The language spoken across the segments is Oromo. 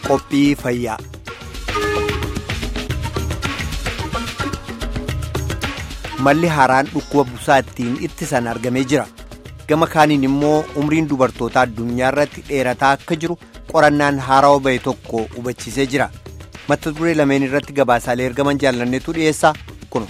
Qophii fayyaa. Malli haaraan dhukkuba busaa ittiin ittisan argamee jira. Gama kaaniin immoo umriin dubartootaa addunyaa irratti dheerataa akka jiru qorannaan haarawaa bahe tokko hubachiisee jira. Mata duree lameen irratti gabaasaalee ergaman jaallanneetu dhiyeessaa kuno.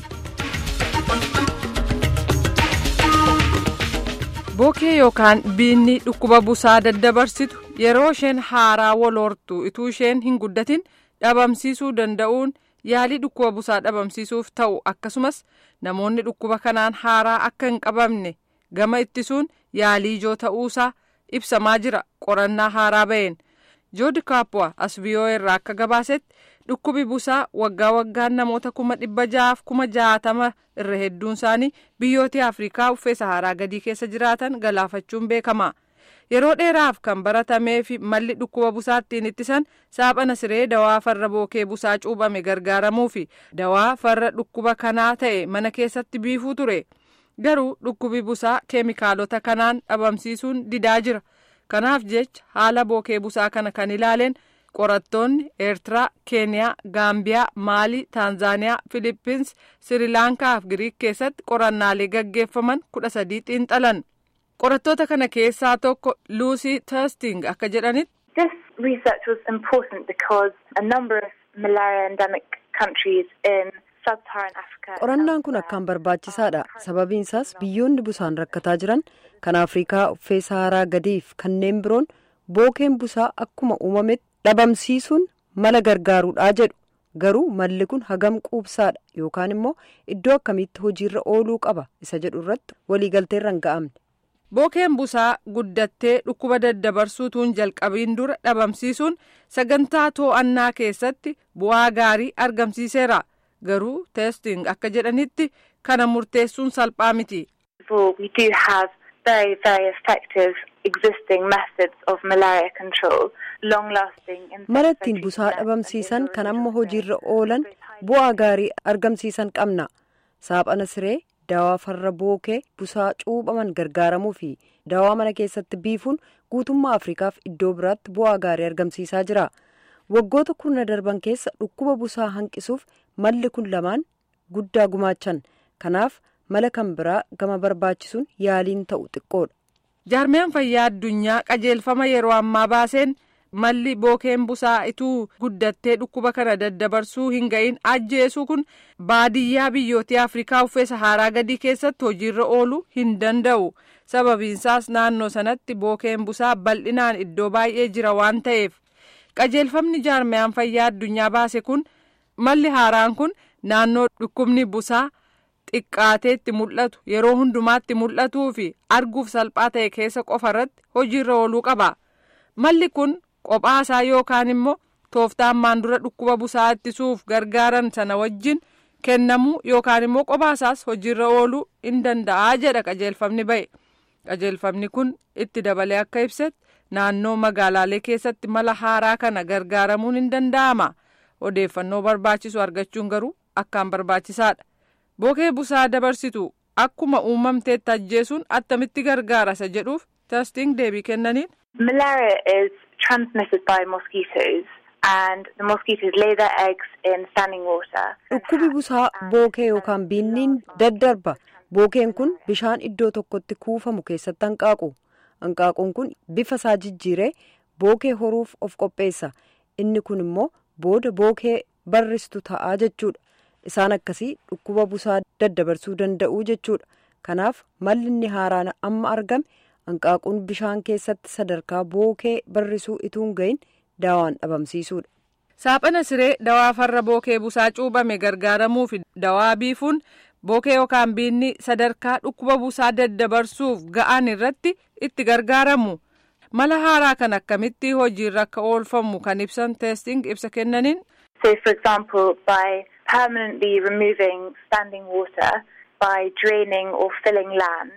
Bookee yookaan biinni dhukkuba busaa daddabarsitu yeroo isheen haaraa waloortu ituu isheen hin guddatin dhabamsiisuu danda'uun yaalii dhukkuba busaa dhabamsiisuuf ta'u akkasumas namoonni dhukkuba kanaan haaraa akka hin qabamne gama ittisuun yaalii ijoo ta'uusaa ibsamaa jira qorannaa haaraa baheen joodi kaappuwa as biyoo irraa akka gabaasetti dhukkubi busaa waggaa waggaan namoota kuma dhibba ja'aaf kuma jaatama irra hedduun isaanii biyyoota afrikaa uffee saharaa gadii keessa jiraatan galaafachuun beekama yeroo dheeraaf kan baratamee fi malli dhukkuba busaa ittiin ittisan saaphana siree dawaa farra bookee busaa cuubame gargaaramuu fi dawaa farra dhukkuba kanaa ta'e mana keessatti biifuu ture garuu dhukkubi busaa keemikaalota kanaan dhabamsiisuun didaa jira kanaaf jecha haala bookee busaa kana kan ilaaleen qorattoonni eertiraa keeniyaa gaambiyaa maalii taanzaaniyaa filippins sirilaankaa fi giriik keessatti qorannaalee gaggeeffaman kudha sadii xiinxalan qorattoota kana keessaa tokko luusii testing akka jedhanitti. This research was important because a number of malaria endemic countries in sub-Saharan Africa. Qorannaan kun akkaan barbaachisaadha. Sababiin isaas biyyoonni busaan rakkataa jiran kan Afrikaa uffee Saharaa gadiif kanneen biroon bookeen busaa akkuma uumametti dhabamsiisuun mala gargaaruudhaa jedhu. Garuu malli kun hagam quubsaadha yookaan immoo iddoo akkamiitti hojiirra ooluu qaba isa jedhu irratti waliigalteerra hin ga'amne. Bookeen busaa guddattee dhukkuba daddabarsuutuun jalqabiin dura dhabamsiisuun sagantaa to'annaa keessatti bu'aa gaarii argamsiiseera. Garuu teesting akka jedhanitti kana murteessuun salphaa miti. We do have very, very effective existing methods of malaria control, long-lasting. Mala ittiin busaa dhabamsiisan kan amma hojiirra oolan bu'aa gaarii argamsiisan qabna. Saaphana siree. Dawaa farra bookee busaa cuubaman gargaaramuu fi dawaa mana keessatti biifuun guutummaa Afrikaaf iddoo biraatti bu'aa gaarii argamsiisaa jira. Waggoota kurna darban keessa dhukkuba busaa hanqisuuf malli kun lamaan guddaa gumaachan. Kanaaf mala kan biraa gama barbaachisuun yaaliin ta'u xiqqoodha. Jaarmiyaan fayyaa addunyaa qajeelfama yeroo ammaa baaseen malli bookeen busaa ituu guddattee dhukkuba kana daddabarsuu hin ga'iin ajjeesuu kun baadiyyaa biyyoota afrikaa uffee saharaa gadii keessatti hojiirra ooluu hin danda'u sababiinsaas naannoo sanatti bookeen busaa bal'inaan iddoo baay'ee jira waan ta'eef qajeelfamni jaarmiyaan fayyaa addunyaa baase kun malli haaraan kun naannoo dhukkubni busaa xiqqaateetti mul'atu yeroo hundumaatti mul'atuu fi arguuf salphaa ta'e keessa qofa irratti hojiirra ooluu qaba malli kun. Qophaa isaa yookaan immoo tooftaa ammaan dura dhukkuba busaa ittisuuf gargaaran sana wajjin kennamuu yookaan immoo qophaa isaas hojiirra ooluu hin danda'a jedha qajeelfamni ba'e. Qajeelfamni kun itti dabalee akka ibsetti naannoo magaalaalee keessatti mala haaraa kana gargaaramuun hin danda'ama. Odeeffannoo barbaachisu argachuun garuu akkaan barbaachisaadha. Bookee busaa dabarsitu akkuma uumamteetti ajjeesuun attamitti gargaara isa jedhuuf testing deebii kennaniin. Malaria is transmitted by mosquitoes and the mosquitoes lay their eggs in standing water. Dhukkubi busaa bookee yookaan biinniin daddarba. Bookeen kun bishaan iddoo tokkotti kuufamu keessatti hanqaaqu. Hanqaaquun kun bifa isaa jijjiiree bookee horuuf of qopheessa. Inni kun immoo booda bookee barristu ta'aa jechuudha. Isaan akkasii dhukkuba busaa daddabarsuu danda'u jechuudha. Kanaaf malli inni haaraan amma argame. hanqaaquun bishaan keessatti sadarkaa bookee barrisuu ituun gahin daawaan dhabamsiisuudha. Saaphana siree dawaa farra bookee busaa cuubame gargaaramuu fi dawaa biifuun bookee yookaan biinni sadarkaa dhukkuba busaa daddabarsuuf ga'an irratti itti gargaaramu. Mala haaraa kan akkamitti hojiirra akka oolfamu kan ibsan teesting ibsa kennaniin. So for example by permanently removing standing water by draining or filling land.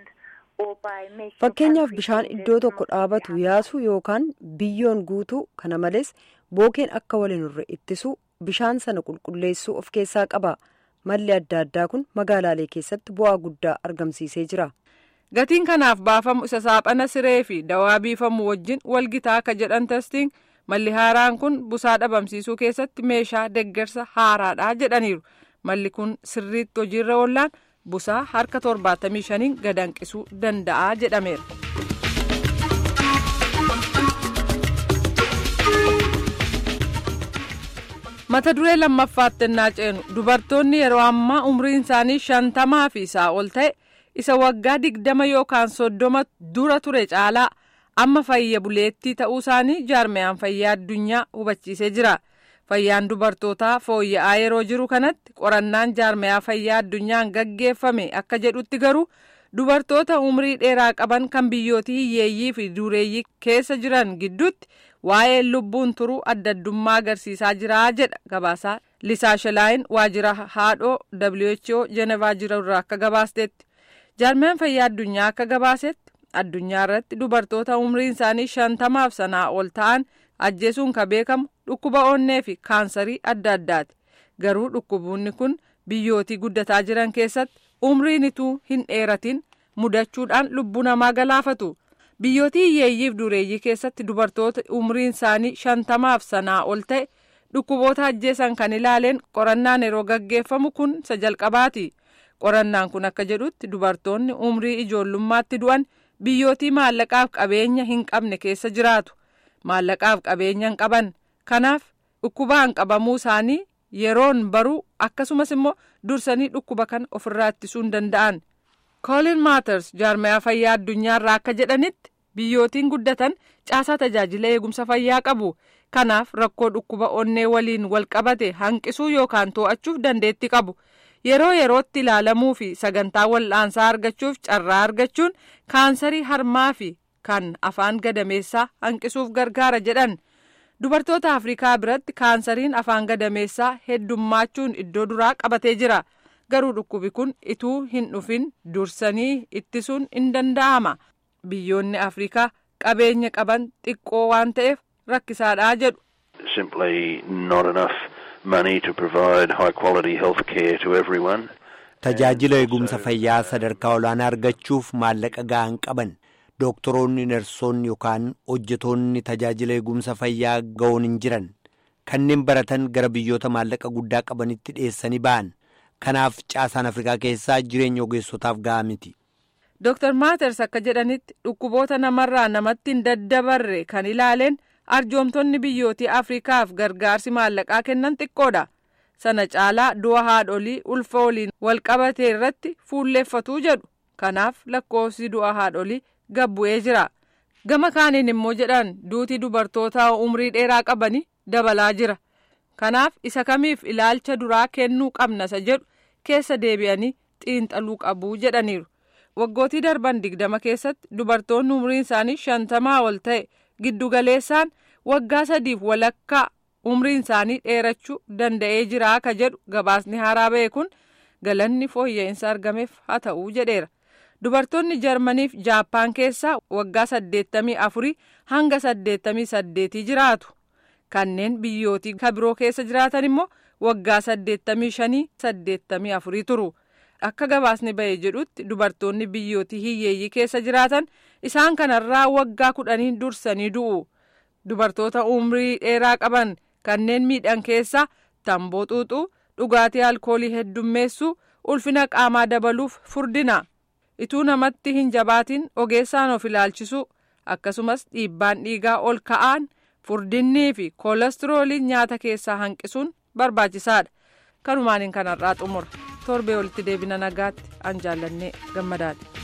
Fakkeenyaaf bishaan iddoo tokko dhaabatu yaasuu yookaan biyyoon guutuu kana malees bookeen akka waliin irra ittisuu bishaan sana qulqulleessuu of keessaa qaba. Malli adda addaa kun magaalaalee keessatti bu'aa guddaa argamsiisee jira. Gatiin kanaaf baafamu isa saaphana siree fi dawaa biifamu wajjin walgitaa akka jedhan testiin malli haaraan kun busaa dhabamsiisuu keessatti meeshaa deggersa haaraadha jedhaniiru malli kun sirriitti hojiirra oollaan busaa harka 75 gadanqisuu danda'a jedhameera. mata duree lammaffaatti ennaa ceenu dubartoonni yeroo ammaa umriin isaanii shantamaa fi isaa ol ta'e isa waggaa digdama yookaan soddoma dura ture caalaa amma fayya buleettii ta'uu isaanii jaarmiyaan fayyaa addunyaa hubachiisee jira fayyaan dubartootaa fooyya'aa yeroo jiru kanatti qorannaan jaarmiyaa fayyaa addunyaan gaggeeffame akka jedhutti garuu dubartoota umrii dheeraa qaban kan biyyootii hiyyeeyyii fi dureeyyii keessa jiran gidduutti waa'ee lubbuun turuu adda addummaa agarsiisaa jira jedha gabaasaa lisaa shalaayin waajjira haadhoo who jenevaa jiru irraa akka gabaasteetti jaarmiyaan fayyaa addunyaa akka gabaasetti addunyaa irratti dubartoota umriin isaanii shantamaaf sanaa ol ta'an ajjeesuun ka beekamu dhukkuba onnee fi kaansarii adda addaati garuu dhukkuboonni kun biyyootii guddataa jiran keessatti umriin ituu hin dheeratin mudachuudhaan lubbuu namaa galaafatu. biyyootii hiyyeeyyiif dureeyyii keessatti dubartoota umriin isaanii shantamaaf sanaa ol ta'e dhukkuboota ajjeesan kan ilaaleen qorannaan yeroo gaggeeffamu kun isa jalqabaati qorannaan kun akka jedhutti dubartoonni umrii ijoollummaatti du'an biyyootii maallaqaaf qabeenya hin qabne keessa jiraatu maallaqaaf qabeenya hin qaban kanaaf dhukkubaan qabamuu isaanii yeroon baruu akkasumas immoo dursanii dhukkuba kan ofirraa ittisuu hin danda'an. koolin maaters jaarmiyaa fayyaa addunyaarraa akka jedhanitti biyyootiin guddatan caasaa tajaajila eegumsa fayyaa qabu kanaaf rakkoo dhukkuba onnee waliin wal qabate hanqisuu yookaan to'achuuf dandeetti qabu yeroo yerootti ilaalamuu fi sagantaa wal'aansaa argachuuf carraa argachuun kaansarii harmaa fi kan afaan gadameessaa hanqisuuf gargaara jedhan dubartoota afrikaa biratti kaansariin afaan gadameessaa heddummachuun iddoo duraa qabatee jira. garuu dhukkubi kun ituu hin dhufin dursanii ittisuun hin danda'ama biyyoonni afrikaa qabeenya qaban xiqqoo waan ta'eef rakkisaadhaa jedhu. simply not enough money to provide high quality health care to everyone. tajaajila eegumsa fayyaa sadarkaa olaanaa argachuuf maallaqa gahaa hin qaban dooktoroonni nersoonni yookaan hojjetoonni tajaajila eegumsa fayyaa ga'oon hin jiran kanneen baratan gara biyyoota maallaqa guddaa qabanitti dhiyeessanii ba'an. kanaaf caasaan afrikaa keessaa jireenya ogeessotaaf gahaa miti. Dr. Maaters akka jedhanitti dhukkuboota namarraa namatti hin daddabarre kan ilaaleen arjoomtonni biyyootii afrikaaf gargaarsi maallaqaa kennan xiqqoodha. Sana caalaa du'a haadholii ulfa waliin wal qabatee irratti fuulleeffatuu jedhu. Kanaaf lakkoofsi du'a haadholii gabbu'ee jira. Gama kaaniin immoo jedhan duuti dubartoota umrii dheeraa qabanii dabalaa jira. kanaaf isa kamiif ilaalcha duraa kennuu qabna isa jedhu keessa deebi'anii xiinxaluu qabu jedhaniiru waggootii darban digdama keessatti dubartoonni umriin isaanii shantamaa ol ta'e giddugaleessaan waggaa sadiif walakkaa umriin isaanii dheerachuu danda'ee jira ka jedhu gabaasni haaraa ba'e kun galanni fooyya'insa argameef haa ta'uu jedheera dubartoonni jarmaniif jaappaan keessaa waggaa saddeettamii afurii hanga saddeettamii saddeetii jiraatu. kanneen biyyootii kabiroo keessa jiraatan immoo waggaa saddeettamii shanii saddeettamii afurii turu akka gabaasni ba'e jedhutti dubartoonni biyyootii hiyyeeyyii keessa jiraatan isaan kanarraa waggaa kudhanii dursanii du'u dubartoota umrii dheeraa qaban kanneen miidhan keessaa tamboo xuuxuu dhugaatii alkoolii heddummeessuu ulfina qaamaa dabaluuf furdina ituu namatti hin jabaatin ogeessaan of ilaalchisuu akkasumas dhiibbaan dhiigaa ol ka'aan. furdinnii fi koolestirooliin nyaata keessaa hanqisuun barbaachisaadha kanumaaniin kanarraa xumura torbee walitti deebina nagaatti an jaallannee gammadaadha.